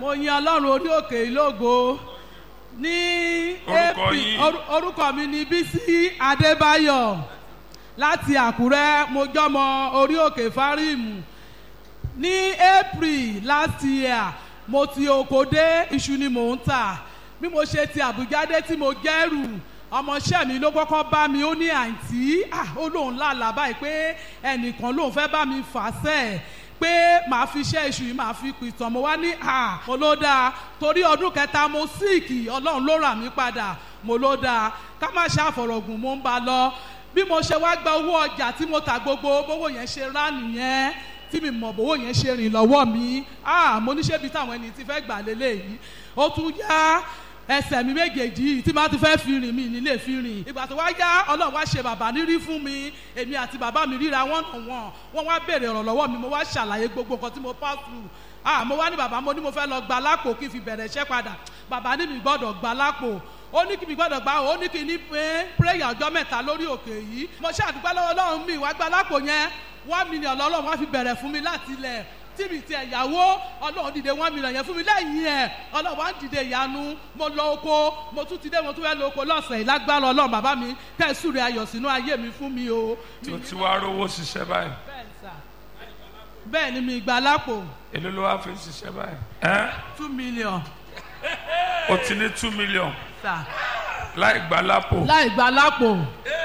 mo yin ọlọ́run orí òkè ìlógo ní Orúkọ April- yín? oru- orúkọ mi ni bísí adébáyọ̀ láti àkúrẹ́ mo jọmọ orí òkè fáríìmù ní april last year mo ti oko dé iṣu ni mò ń tà bí mo ṣe ti àbújá dé tí mo gẹ́rù ọmọọṣẹ́ mi ló kọ́kọ́ bá mi ó ní àǹtí ah, ó lóun lálàá báyìí pé ẹnìkan lóun fẹ́ bá mi fà sẹ́ẹ̀ pé màá fi iṣẹ́ iṣu yìí màá fi pìtàn mo wá ní à mo ló dáa torí ọdún kẹta mo síìkì ọlọ́run ló rà mí padà mo ló dáa ká má ṣe àfọ̀rọ̀gùn mo ń ba lọ bí mo ṣe wá gba owó ọjà tí mo tà gbogbo bówó yẹn ṣe rá nìyẹn tí mi mọ̀ bówó yẹn ṣe rìn lọ́wọ́ mi ah mo ní ṣé bí táwọn ẹni tí fẹ́ gbà lélẹ́yìí ó tún yá ẹsẹ̀ mi méjèèjì yìí tí máa ti fẹ́ fi rìn mí nílé fi rìn ìgbà tó wá yá ọlọ́run wá ṣe bàbá nírí fún mi èmi àti bàbá mi ríra wọ́n nà wọ́n wọ́n wá béèrè ọ̀rọ̀ lọ́wọ́ mi mo wá ṣàlàyé gbogbo nǹkan tí mo pass through ah mo wá ní bàbá mo ní mo fẹ́ lọ gba lápò kí n fi bẹ̀rẹ̀ iṣẹ́ padà bàbá ní mi gbọ́dọ̀ gba lápò ó ní kí mi gbọ́dọ̀ gbà ó ní kí ní pé prayer ọjọ́ mẹ́ta lórí òkè yìí mo ṣàdúgbò lọ́wọ́ ọlọ́run mi wá gba lápò yẹn one million lọ́lọ́run wá fi bẹ̀rẹ̀ fún mi láti ilẹ̀ tí mi ti ẹ̀yàwó ọlọ́run dìde one million yẹn fún mi lẹ́yìn ẹ̀ ọlọ́run wá ń dìde ìyanu mo lọ oko mo tún ti dé mo tún fẹ́ lọ oko lọ́sẹ̀ yìí lágbára ọlọ́run bàbá mi kẹ́sù rẹ̀ ayọ̀ sínú ayé mi fún mi o. tó ti wá rówó ṣiṣẹ́ báyìí bẹ́ẹ̀ ni sà. bẹ́ẹ̀ ni mi gbà lápò èló ló wá fi ń ṣiṣẹ́ báyìí ẹ́ two million o ti ní two million sà láì gbà lápò láì gbà lápò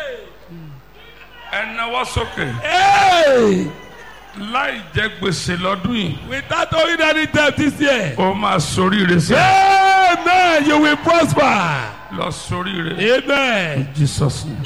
ẹ náwó sókè Hey! láì jẹ gbèsè lọ́dún yìí Without owing any debt this year. ó máa soríire sí Amen. You will prosper. lọ soríire Amen. Jesus name.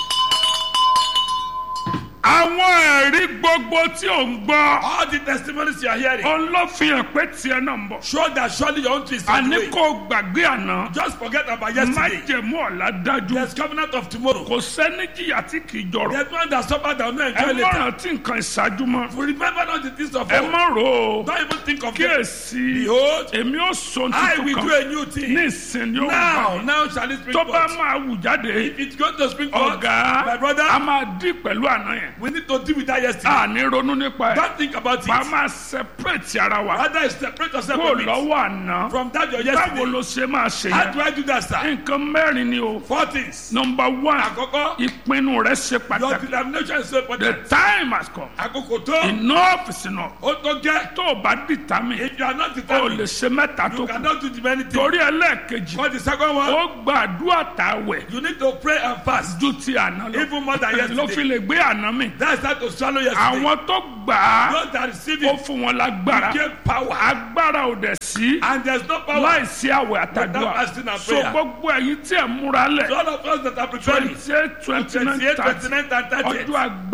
àwọn ẹ̀rí gbogbo tí ò ń gbọ́ All the testimonies you are hearing òun ló fi hàn pé tiẹ̀ náà ń bọ̀ show that surely your own twist is on the àní way. kò gbàgbé àná Just forget about yesterday. májẹ̀mú ọ̀la dájú There's covenant of tomorrow. kò sẹ́ni jìyà tí kì í jọrọ̀ There's one that suffered that will not ẹ enjoy má later. rántí nǹkan ìṣáájú mọ́ Remember not the things of ẹ old. má rò ó Don't even think of them. kíyèsí Behold, èmi ó sọ I will tuntun do kan a new ní thing. ìsìn yóò Now, wà now shall it spring tó bá forth. máa wù jáde If it's going to spring forth, ọ̀gá my brother, a máa dí pẹ̀lú àná yẹn we need to deal with that yesterday. a ní ronú nípa ẹ̀ Don't think about bá a it. máa separate ara wa Rather, separate yourself kó from it. lọ́wọ́ àná From that your báwo yesterday. ló ṣe máa ṣe How yẹn do I do that, sir? nǹkan mẹ́rin ni o Four things. number one Àkọ́kọ́, ìpinnu rẹ ṣe your pàtàkì determination is so the important. time has come Àkókò tó, enough is enough ó tó gẹ́. tó o bá determine If you are not o lè determined, ṣe mẹ́ta tó you kù cannot do the many things. torí ẹlẹ́ẹ̀kejì For the second one, ó gbàdúrà tàwẹ̀ you need to pray and fast. ju ti àná lọ Even more than ló fi yesterday. lè gbé àná mi That's how to swallow yesterday. àwọn tó gbà á Those that receive ó it fún wọn lágbára gave power. agbára ò dẹ̀ sí And there's no power. láìsí àwẹ̀ Without àtàdúrà fasting and so prayer. gbogbo ẹ̀yin tí ẹ̀ múra lẹ̀ So all of us that are preparing, twenty eight twenty nine 28, thirty 29, and 30. ọjọ́ àgbà.